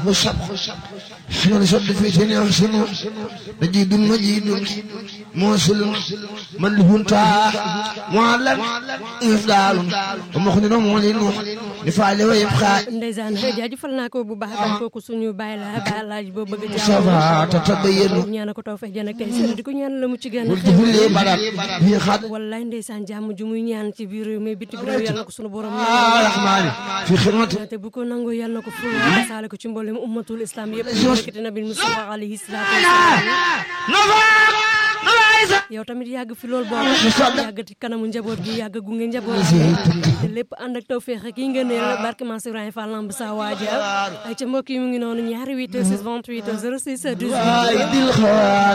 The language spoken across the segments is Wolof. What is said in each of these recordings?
والسبق حين شد في سن يحسن مجيد مجيد موصل من له انتهى معلم إفضال ومخن معلن لفعل ويبقى ndeysaan jaajëfal naa ko bu baax a baax kooku suñu bàyyi la ba laaj boo bëgg a صفا تتبين ñaana ko taw fex jën ak tey seen di ko ñaan la mu ci gën a والجبل بدل هي خد wallaay ndeysaan jàmm ju muy ñaan ci biir réew mi bitim réew yàlla na ko suñu borom الرحمن في خدمة te bu ko nangoo yàlla na ko fu saale ko ci mboolem ummatul islam yëpp yëkkati nabi Mustafa alayhi salaatu wasalaam yow tamit yàgg fi lool boo yàgg ci kanamu njaboot gi yàgg gunge njaboot gi te lépp ànd ak tawféex ak yi nga ne barke Mansour Ibrahima Fall lamb sa waaja ay ca mbokk yi mu ngi noonu ñaari 8 6 28 06 18 وايد الخوار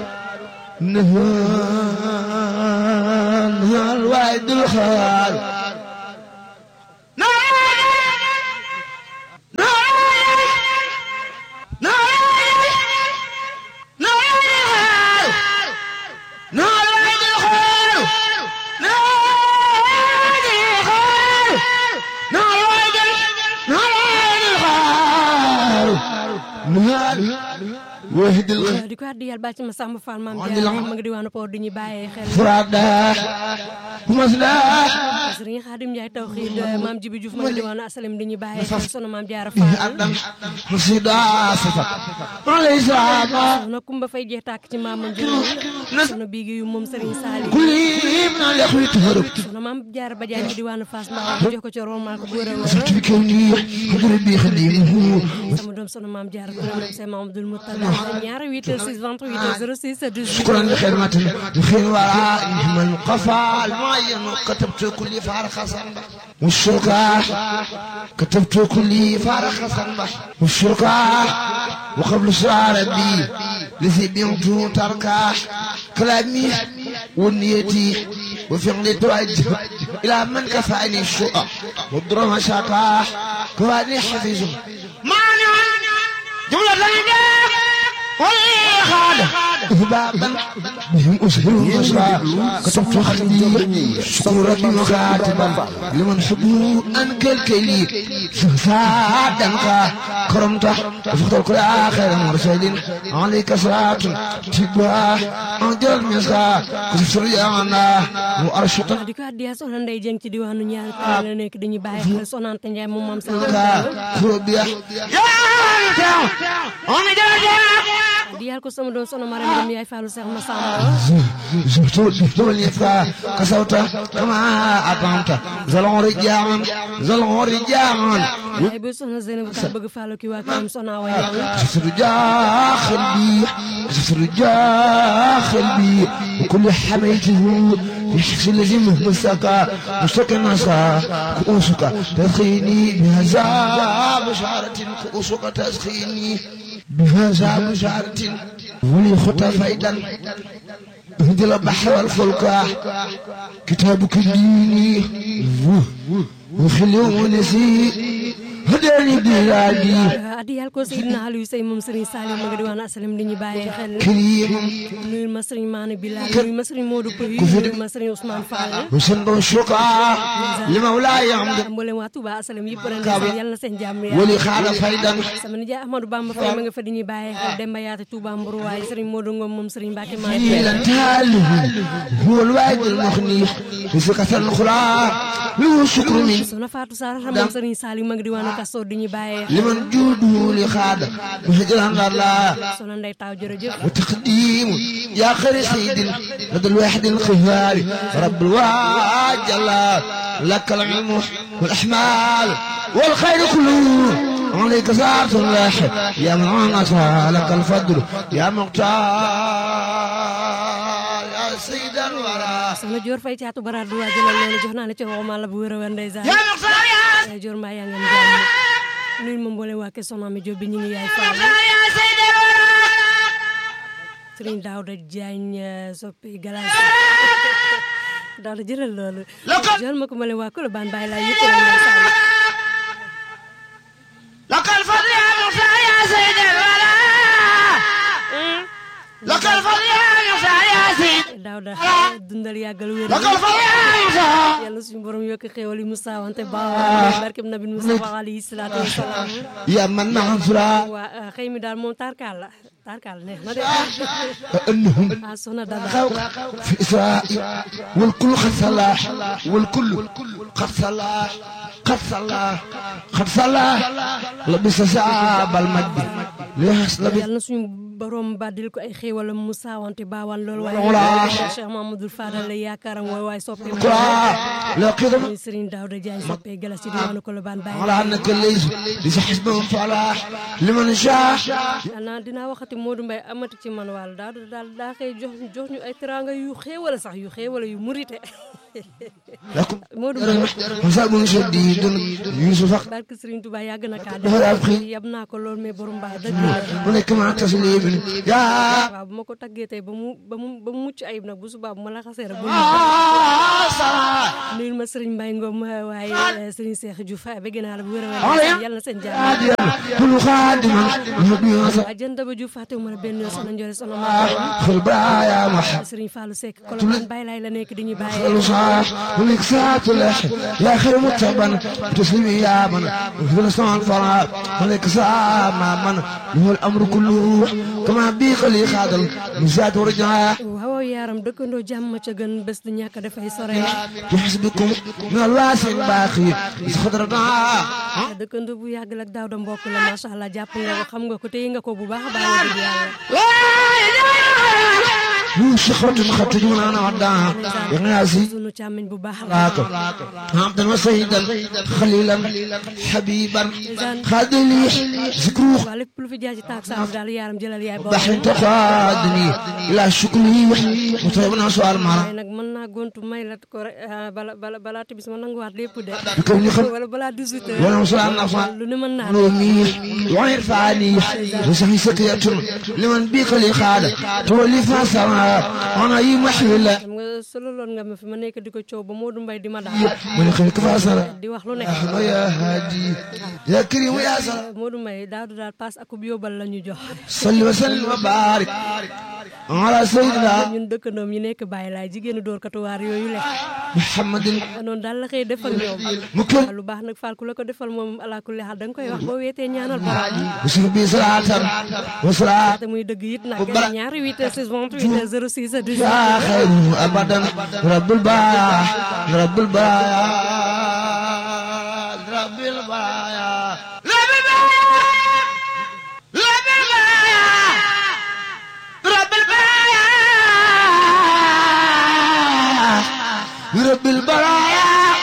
نهار وايد الخوار وهد الخوار di ko addi yàlla bàcc ma Samba Fall maam Diarra ma nga diwaanu Port di ñu bàyyee xel فرادا ومسلا Sëriñ Xaadim Njaay tawxiid maam Jibi Diouf ma nga diwaanu asalem di ñu bàyyee xel sono maam Diarra Fall أدم مصيدا صفا وليس عما sono Kumba Fay jeex tàkk ci maam Ndiol sono biigi yu moom Sëriñ Saali كل من الأخوة تهرب sono maam Diarra Badiane ci diwaanu Fass Mbao mu jox ko ci romal ko góor a صرت بكوني قلبي خديمه sama doom sono maam Diarra ko dem c'est Mamadou Moutala ñaari 8 6 28 06 18 شكرا لخدمة الخير وراء نجم القفا المعين كتبت كل فارخ صنبح والشركة كتبت كل فارخ صنبح والشركة وقبل سؤال ربي لذي بيمت تركه كلامي ونيتي وفعلي توجه إلى من كفاني الشقى والدرهم شاكاه كفاني حفيظه مانع جملة لنا والخالق بابا بهم أسهل المسرى كتبت خلدي شكر ربي مخاتبا لمن حبه أنك الكليك فسادا كرمته وفقت كل آخر مرسل عليك صلاة تبا أنجل المسرى كتبت رجعنا وأرشطا di ko addiya soxna Ndey Jeng ci diwaanu ñaar kër la nekk dañuy bàyyi xel sonante Njaay moom maam sa خربيا di yàlla ko sama doom soxna Maram Dem yaay Fallou Cheikh Massamba زهتول زهتول يفا كسوت كما أقامت زلون رجعان زلون رجعان yaay booy soxna Zeynab ka bëgg Fallou ki waa këram soxna Awa Yang جسر جاخل بي جسر جاخل بي وكل حميته يحكي الذي مسكا مستكى ناسا كؤوسك تسخيني بهذا بشارة كؤوسك تسخيني بهذا بشارة ولي خطى فايدا اهدي البحر والفلك كتابك ديني وخليه نسي هداني بلادي addi yàlla ko Seydina Aliou Sey moom Serigne Salim ma nga diwaanu asalem di ñu bàyyee xel كريم nuyul ma Serigne Maane Bilal nuyul ma Serigne Modou Pouy nuyul ma Serigne Ousmane Fall وسند الشقاء لمولاي عمد mboolem waa Touba asalem yëpp ren ndeysaan yàlla na seen jàmm yàlla ولي خال فايدا sama nijaay Ahmadou Bamba Faye ma nga fa di ñu bàyyee xel Demba Yaate Touba Mbour waaye Serigne Modou Ngom moom Serigne Mbacke Maane إلى انتهاله هو الواحد المغني وسكة الأخرى له شكر من soxna Fatou Sarr moom Serigne Salim ma nga diwaanu Kastoor di ñu bàyyee xel لمن جوده لخاد وهجران الله soxna Ndey Taw jërëjëf وتقديم يا خير سيد لدى الواحد القهار رب الواج الله لك العلم والأحمال والخير كله عليك ساعة الله يا من عنك لك الفضل يا مختار يا سيد الورى soxna Dior Faye caatu baraat du waa jëlal loolu jox naa la ci waxuma la bu wér a wér ndeysaan يا مختار يا Soxna Dior mbaa yaa ngeen jàmm nuyul ma mboolem waa kër soxna mi Jóob bi ñu ngi yaay Fall يا سيد الورى Serigne Daouda Diagne soppi galas Daouda jëlal loolu jël ma ko ma leen waa Colobane bàyyi laa yëpp rek ndeysaan لك الفضل يا مختار يا سيد الورى لك الفضل يا مختار يا سيد Daouda Daawda dundal yàggal wér yàlla suñu borom yokk xéewal yi mu saawante baax barkeb nabi Mustafa alayhi salaatu wasalaam يا من نصرا waa xëy mi daal moom tarkaal la tarkaal neex na de أنهم ah soxna Dada في إسرائيل والكل قد صلاح والكل قد صلاح قد صلاح قد صلاح لبس شعب المجد ليحس لبس yàlla na suñu borom baddil ko ay xéewalam mu saawante baawaan loolu Wala. waaye Cheikh Mamadou Fadal la yaakaaram mooy waaye soppee قرآن لا قدم muy Serigne Daouda Diagne soppee galas ci diwaanu Colobane Baye على أنك ليس ليس حسبهم فلاح لمن شاء xanaa dinaa waxati Modou Mbaye amati ci man wàll daal daal daa xëy jox jox ñu ay teraanga yu xéewale sax yu xéewale yu murite لكم Modou Mbaye حساب شديد يوسف barke Serigne Touba yàgg na kaa Dafa daal xëy. def yab naa ko lool mais borom mbaa dëgg la هناك مع تسليم يا waaw bu ma ko taggee tey ba mu ba mu ba mu mucc ayib nag bu subaa bu ma la xasee rek bu nuyul ma Serigne Mbaye Ngom waaye Serigne Cheikh Diouf bëgg naa la bu wér a wér yàlla na seen jàmm كل خادم يبني waa jënd ba Diouf fàttewu ma la benn yoon soxna Ndiore soxna ma في البرايا محب Serigne Fallou Seck Colobane Baye laay la nekk di ñu bàyyee الوصاح ولك ساعة الأحد يا خير متبا تسلمي يا من في الصنع الفراغ ولك ساعة ما من هو الأمر كله كما بيق لي خادل مزاد ورجعه waaw yaaram dëkkandoo jàmm ca gën bés du ñàkk dafay sore يحسبكم من الواسع الباقي خضرنا dëkkandoo bu yàgg la ak daaw da mbokk la macha allah jàpp nga ko xam nga ko téye nga ko bu baax a baax wax dëgg yàlla شخرة خطج من أنا وداها يا ناسي sunu càmmiñ bu baax la راك عبدا وسيدا خليلا حبيبا خادلي ذكروه waaw lépp lu fi jaar ci taak saam daal yaaram jëlal yaay boobu بحر تقادني إلى شكري وطيبنا سؤال مرة waaye nag mën naa gontu may la ko rek ah, bala bala balaa tibis ma nanguwaat lépp de كم يخل wala balaa 18 heures ولا مسؤال نفع lu ne mën naa نومي وعير فاني وسحي سكية لمن بيق لي خادة تولي فاسرة أنا يمحي لا xam nga sololoon nga ma fi ma nekk di ko coow ba Modou Mbaye di ma daal من خلق فاسرة di wax lu ne يا هادي يا كريم يا سلام Modou Mbaye daal du daal paas akub yóbbal la ñu jox صل وسلم وبارك على سيدنا ñun dëkkandoom yi nekk bàyyi laay jigéenu dóor katuwaar yooyu le محمد noonu daal la xëy def ak ñoom مكن lu baax nag faal ku la ko defal moom ala kulli xaal da nga koy wax boo weetee ñaanal borom وسلم بي صلاة وصلاة te muy dëgg it nag ñaari 8 heures 6 28 heures 06 يا 18 خير أبدا رب البرايا رب البرايا رب البرايا رب البرايا رب البرايا رب البرايا رب البرايا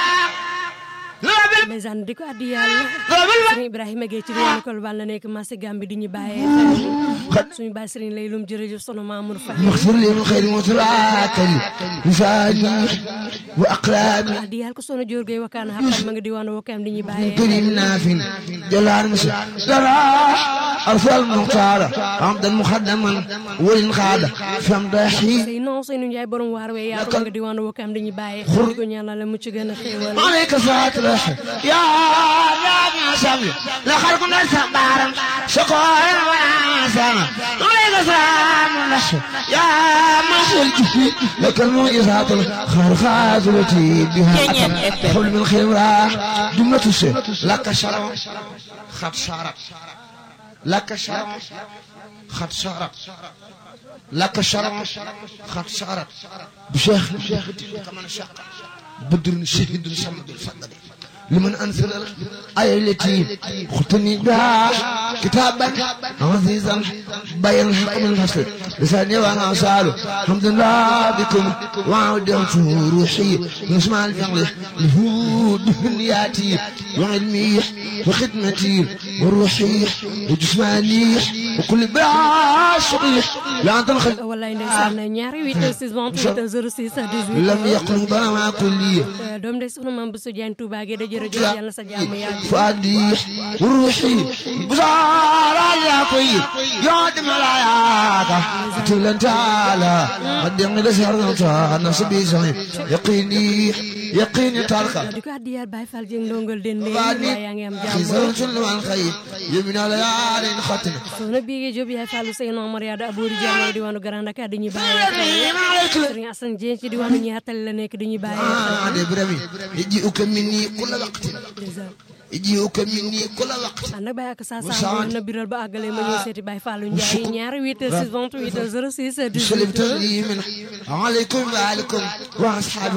رب ndeysaan di ko addi yàlla sëriñ Ibrahima Gueye ci diwaanu Colobane la nekk marché Gambie di ñu bàyyee xel suñu bàyyi sëriñ lay lum jërëjëf sono Mamour Faye مغفر لي من خير متراكل لساني وأقلامي addi yàlla ko sono Dior Gueye wakkaan xaqal ma nga diwaanu wakkaam di ñu bàyyee كريم ناف جلال مسلم درا أرسل المختار عمدا مخدما ولن خاد فمدحي sëy non sëy nu Njaay borom waar wee yaa ko nga diwaanu wakkaam di ñu bàyyee xel ko ñaanal la mucc gën a xéewal عليك صلاة الرحم يا رب سامي لا خلق الناس بارم شكرا ويا سامي عليك سلام الرحم يا مصر الجفي لك المعجزات الخارقات التي بها أتم حول من خير راح جملة الشيء لك شرع خط شرع لك شرع خط شرع لك شرع خط شرع بشيخ كمان شاق بدر شهيد صمد الفضل لمن أنزل الآية التي ختني بها كتابا عزيزا بين الحق من الفصل لساني وانا أسأل الحمد لله بكم وعودت روحي نسمع الفعل لهود بنياتي وعلمي وخدمتي وروحي وجسماني وكل بها شغلي لا تنخل wallaay ndeysaan ñaari 8 heures 6 28 heures 06 18 لم يقل بنا مع كلية doom de soxna maam Bousso Diagne Touba gi da jërëjëf yàlla sa jàmm yàgg فؤادي وروحي بزار yaa koy yoo di malaaka tulen taala ma deng de sarnata na sabi sahi yaqini yaqini talka di ko addiyaat Baye Fall Dieng ndongal den de Bani yaa ngi am jàmm xisarun sulman xayib yumina la yaalin xatina soxna Biége Diop yaay Fallu Seynou Omar Yada Abouri Diallo diwaanu Grand Dakar dañuy bàyyee xel Serigne Assane Dieng ci diwaanu ñaatali la nekk dañuy bàyyee xel de brami yaji uka minni kulla waqtin ndeysaan yaji uka minni kulla waqtin ànd ak Baye ak saa saa na biral ba àggale ma ñëw seeti Baye Fallou Ndiaye ñaari 8 6 28 06 سلم 18 تسليما عليكم وعليكم واصحاب